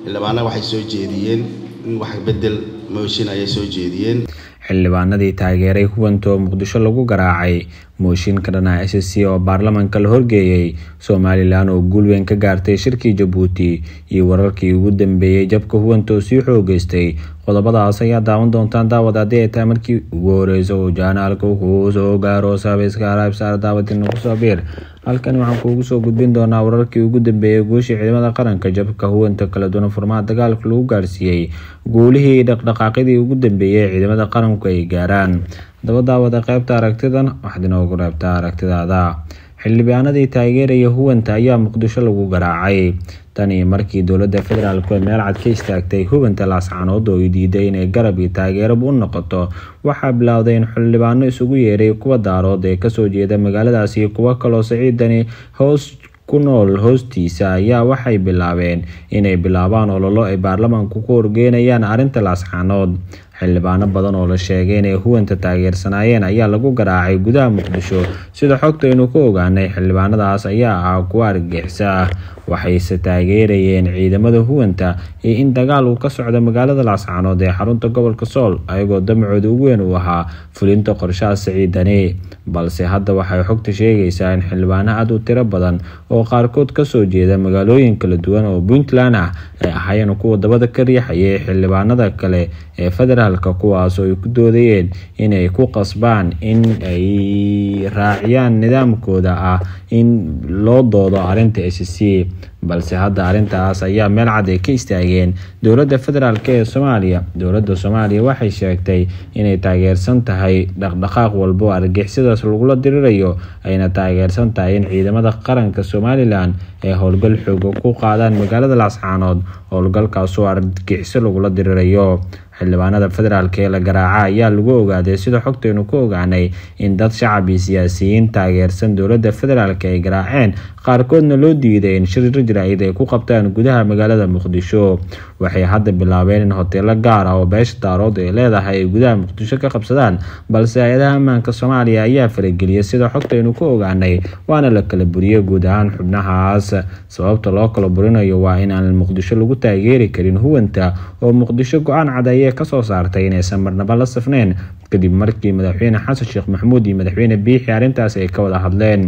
xildhibaana waxay soo jeediyeen in wax bedel mooshin ayay soo jeediyeen xildhibaanadii taageeray huwanta oo muqdisho lagu garaacay mooshin ka dhana s c oo baarlamaanka la horgeeyey somalilan oo guul weyn ka gaartay shirkii jabuuti iyo wararkii ugu dambeeyey jabka huwanta oo sii xoogeystay qodobadaas ayaa daawan doontaan daawad haddii ay tahay markii ugu horeysa uu jaanaalka kuu soo gaaro saabayska alaabsaar daawadina kusoo biir halkani waxaan kuugu soo gudbin doonaa wararkii ugu dambeeyey guushii ciidamada qaranka jabka huwanta kala duwan furmaha dagaalka lagu gaarsiiyey guulihii dhaqdhaqaaqyadii ugu dambeeyey ciidamada qaranku ay gaaraan haddaba daawada qeybta aragtidan waxaad inoogu reebtaa aragtidaada xildhibaanadii taageeraya huwanta ayaa muqdisho lagu garaacay tani markii dowladda federaalk ee meel cad ka istaagtay hubanta laascanood oo ay diiday inay garab iyo taageeraba u noqoto waxaa bilowday in xildhibaano isugu yeeray kuwa daarood ee kasoo jeeda magaaladaas iyo kuwo kaloo siciidani hoos ku nool hoostiisa ayaa waxay bilaabeen inay bilaabaan ololo ay baarlamaanku ku horgeynayaan arrinta laascanood xildhibaano badan oo la sheegay inay huwanta taageersanaayeen ayaa lagu garaacay gudaha muqdisho sida xogta aynu ku ogaanay xildhibaanadaas ayaa ah kuwa argixisa ah waxayse taageerayeen ciidamada huwanta iyo in dagaal uu ka socdo magaalada laascanood ee xarunta gobolka sool ayagoo damacooda ugu weyn uu ahaa fulinta qorshaha siciidani balse hadda waxay xogta sheegaysaa in xildhibaano aad u tiro badan oo qaarkood kasoo jeeda magaalooyin kala duwan oo puntland ah ay ahaayeen kuwa dabada ka riixayay xildhibaanada kale ee federaalka kuwaas oo ay ku doodayeen inay ku qasbaan in ay raaciyaan nidaamkooda ah in loo doodo arrinta s c balse hadda arrintaas ayaa meel cad ay ka istaageen dowladda federaalk ee soomaaliya dowladda soomaaliya waxay sheegtay inay taageersan tahay dhaqdhaqaaq walbo argixisadaas lagula dirirayo ayna taageersan tahay in ciidamada qaranka somalilan ay howlgal xooga ku qaadaan magaalada laascaanood howlgalkaasoo argixiso lagula dirirayo xildhibaanada federaalk ee la garaaca ayaa lagu ogaaday sida xogtaynu ku ogaanay in dad shacab iyo siyaasiyiin taageersan dowladda federaalk ay garaaceen qaarkoodna loo diiday in shir rajra-id ay ku qabtaan gudaha magaalada muqdisho waxay hadda bilaabeen in hoteelo gaar ah oo beesha daarood ay leedahay ay gudaha muqdisho ka qabsadaan balse hay-adaha ammaanka soomaaliya ayaa farageliyay sida xogtaynu ku ogaanay waana la kala buriyey guud ahaan xubnahaas sababta loo kala burinayo waa in aan muqdisho lagu taageeri karin huwanta oo muqdisho go-aan cad ayay kasoo saartay inaysan marnaba la safneyn kadib markii madaxweyne xasan sheekh maxamuud iyo madaxweyne biixi arrintaas ay ka wada hadleen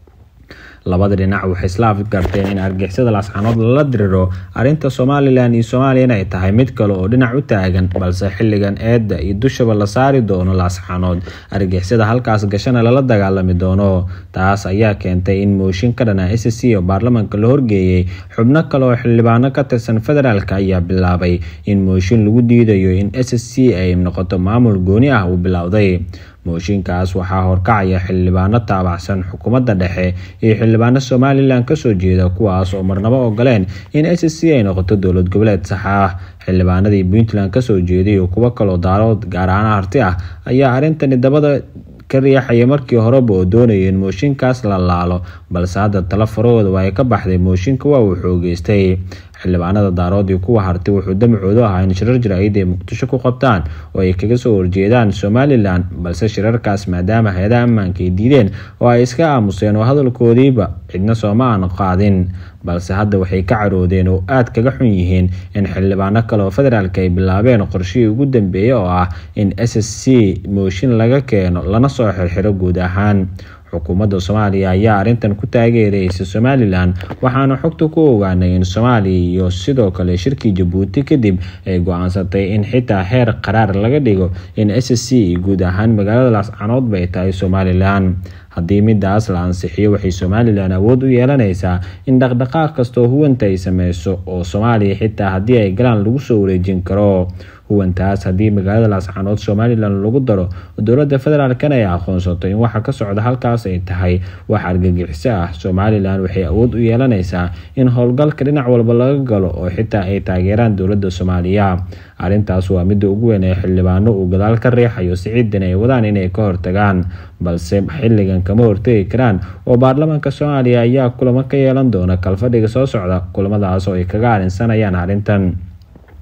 labada dhinac waxay isla afgarteen in argixisada laascanood lala diriro arrinta somalilan iyo soomaaliya inay tahay mid kale oo dhinac u taagan balse xilligan eedda iyo dushaba la saari doono laascanood argixisada halkaas gashana lala dagaalami doono taas ayaa keentay in mooshin ka dhana s c oo baarlamaanka la horgeeyey xubno kale oo xildhibaano ka tirsan federaalk ayaa bilaabay in mooshin lagu diidayo in s c ay noqoto maamul gooni ah uu bilowday mooshinkaas waxaa horkacaya xildhibaano taabacsan xukuumadda dhexe iyo xildhibaano somalilan kasoo jeeda kuwaas oo marnabo ogoleen in s c ay noqoto dowlad goboleed sax ah xildhibaanadii puntland kasoo jeeday iyo kuwo kaloo daarood gaar ahaan harti ah ayaa arrintani dabada ka riixaya markii horeba oo doonaya in mooshinkaas la laalo balse hadda talo farahooda waa ay ka baxday mooshinka waa uu xoogeystay xildhibaanada daarood iyo kuwa harti wuxuu damacoodu ahaa in shirar jaraa'id ay muqdisho ku qabtaan oo ay kaga soo horjeedaan somalilan balse shirarkaas maadaama hay-adaha ammaanka ay diideen oo ay iska aamuseen oo hadalkoodiiba cidna sooma aan qaadin balse hadda waxay ka caroodeen oo aad kaga xun yihiin in xildhibaano kale oo federaalk ay bilaabeen qorshihii ugu dambeeyey oo ah in s s c mooshin laga keeno lana soo xirxiro guud ahaan xukuumadda soomaaliya ayaa arrintan ku taageeraysa somalilan waxaana xogta ku ogaanay in soomaaliya iyo sidoo kale shirkii jabuuti kadib ay go-aansatay in xitaa heer qaraar laga dhigo in s c iyo guud ahaan magaalada laascanood bay tahay somalilan haddii midaas la ansixiyo waxay somalilan awood u yeelanaysaa in dhaqdhaqaaq kastoo huwanta ay sameyso oo soomaaliya xitaa haddii ay galaan lagu soo wareejin karo huwantaas haddii magaalada laascanood somalilan lagu daro oo dowladda federaalkana ay aqoonsato in waxa ka socda halkaas ay tahay wax argagixiso ah somalilan waxay awood u yeelanaysaa in howlgalka dhinac walba laga galo oo xitaa ay taageeraan dowladda soomaaliya arrintaas waa midda ugu weyn ee xildhibaano uu gadaal ka riixayo siciidan ay wadaan inay ka hortagaan balse xilligan kama hortegi karaan oo baarlamaanka soomaaliya ayaa kulamo ka yeelan doona kalfadhiga soo socda kulamadaas oo ay kaga arrinsanayaan arrintan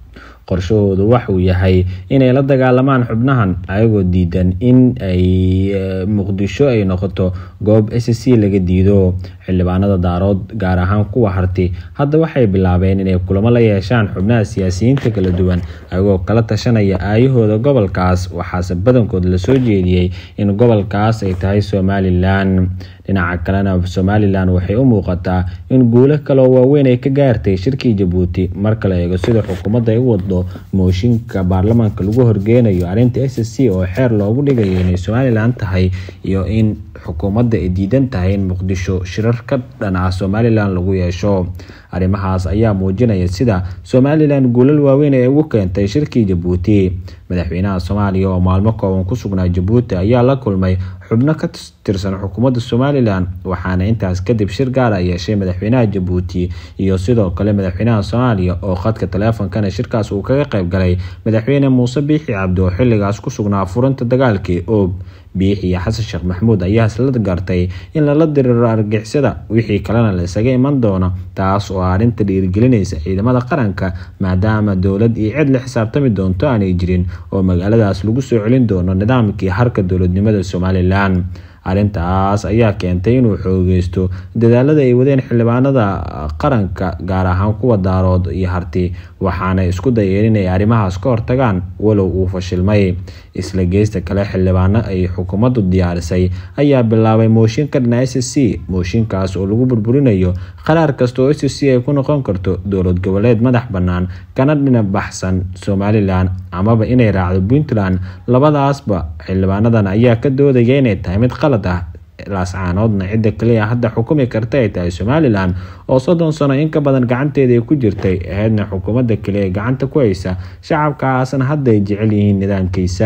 qorshahoodu waxuu yahay inay la dagaalamaan xubnahan ayagoo diidan in ay muqdisho ay noqoto goob s c laga diido xildhibaanada daarood gaar ahaan kuwa harti hadda waxay bilaabeen inay kulamo la yeeshaan xubnaha siyaasiyiinta kala duwan ayagoo kala tashanaya aayahooda gobolkaas waxaase badankood lasoo jeediyey in gobolkaas ay tahay somalilan dhinaca kalena somalilan waxay u muuqataa in guulo kaloo waaweyn ay ka gaartay shirkii jabuuti marka la eego sida xukuumadda ay u wado mooshinka baarlamaanka lagu horgeynayo arrinta s c oo xeer loogu dhigayo inay somalilan tahay iyo in xukuumadda ay diidan tahay in muqdisho shirar ka dhan ah somalilan lagu yeesho arrimahaas ayaa muujinaya sida somalilan guulal waaweyn ay ugu keentay shirkii jabuuti madaxweynaha soomaaliya oo maalmo kooban ku sugnaa jabuuti ayaa la kulmay xubno ka tirsan xukuumadda somalilan waxaana intaas kadib shir gaara yeeshay madaxweynaha jabuuti iyo sidoo kale madaxweynaha soomaaliya oo khadka taleefonkana shirkaas uu kaga qayb galay madaxweyne muuse biixi cabdi oo xilligaas ku sugnaa furinta dagaalkii oob biixi iyo xasan sheekh maxamuud ayaa isla gartay in lala diriro argixisada wixii kalena la isaga iman doono taas oo arrinta dhiirigelinaysa ciidamada qaranka maadaama dowlad iyo cid la xisaabtami doonto aanay jirin oo magaaladaas lagu soo celin doono nidaamkii harka dowladnimada somalilan arrintaas ayaa keentay inuu xoogeysto dadaalada ay wadeen xildhibaanada qaranka gaar ahaan kuwa daarood iyo harti waxaana isku dayeen inay arrimahaas ka hortagaan walow uu fashilmay isla geysta kale xildhibaano ay xukuumaddu diyaarisay ayaa bilaabay mooshin ka dhana s c mooshinkaas oo lagu burburinayo qaraar kasta oo s c ay ku noqon karto dowlad goboleed madax bannaan kana dhina baxsan somalilan amaba inay raacdo puntland labadaasba xildhibaanadan ayaa ka doodaya inay tahay mid qalad ah laascaanoodna cidda kaliya hadda xukumi karta ay tahay somalilan oo soddon sano in ka badan gacanteeda ay ku jirtay ahaydna xukuumadda kaliya ee gacanta ku haysa shacabkaasna hadda ay jecel yihiin nidaamkiisa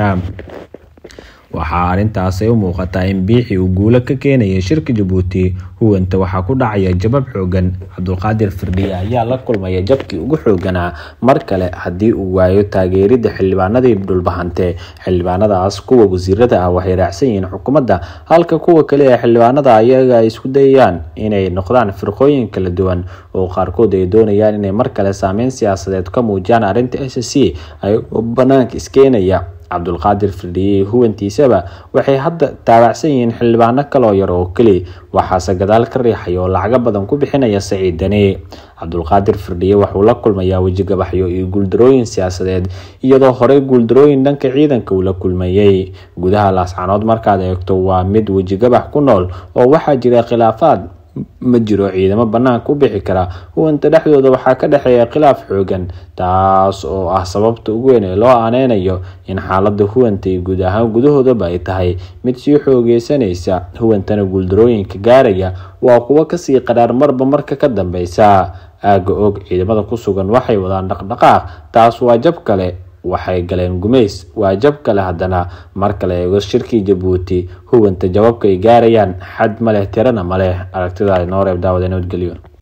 waxaa arrintaas ay u muuqataa in biixi uu guulo ka keenaya shirka jabuuti huwanta waxaa ku dhacaya jabab xoogan cabdulqaadir firdhiye ayaa la kulmaya jabkii ugu xooganaa mar kale haddii uu waayo taageeridda xildhibaanadii dhulbahante xildhibaanadaas kuwa wasiirada ah waxay raacsan yihiin xukuumadda halka kuwa kale ee xildhibaanada ayaga ay isku dayayaan inay noqdaan firqooyin kala duwan oo qaarkood ay doonayaan inay mar kale saameyn siyaasadeed ka muujiyaan arrinta s c ayagoo banaanka iskeenaya cabdulqaadir firdhiye huwantiisaba waxay hadda taabacsan yihiin xildhibaano kaloo yar oo keli waxaase gadaal ka riixaya oo lacago badan ku bixinaya saciid dani cabdulqaadir firdhiye wuxuu la kulmayaa wejigabaxyo iyo guuldarooyin siyaasadeed iyadoo horey guuldarooyin dhanka ciidanka uu la kulmayey gudaha laascanood markaad eegto waa mid wejigabax ku nool oo waxaa jira khilaafaad ma jiro ciidamo banaanka u bixi kara huwanta dhexdooda waxaa ka dhexeeya khilaaf xoogan taas oo ah sababta ugu weyn ee loo aaneynayo in xaalada huwanta iyo guud ahaan gudahoodaba ay tahay mid sii xoogeysanaysa huwantana guuldarooyinka gaaraya waa kuwo kasii qadhaar marba marka ka dambeysa aaga og ciidamada ku sugan waxay wadaan dhaqdhaqaaq taas waa jab kale waxay galeen gumays waa jab kale haddana mar kale eego shirkii jabuuti huwanta jababka ay gaarayaan xad ma leh tirana ma leh aragtidaada noo reeb daawada nabadgelyo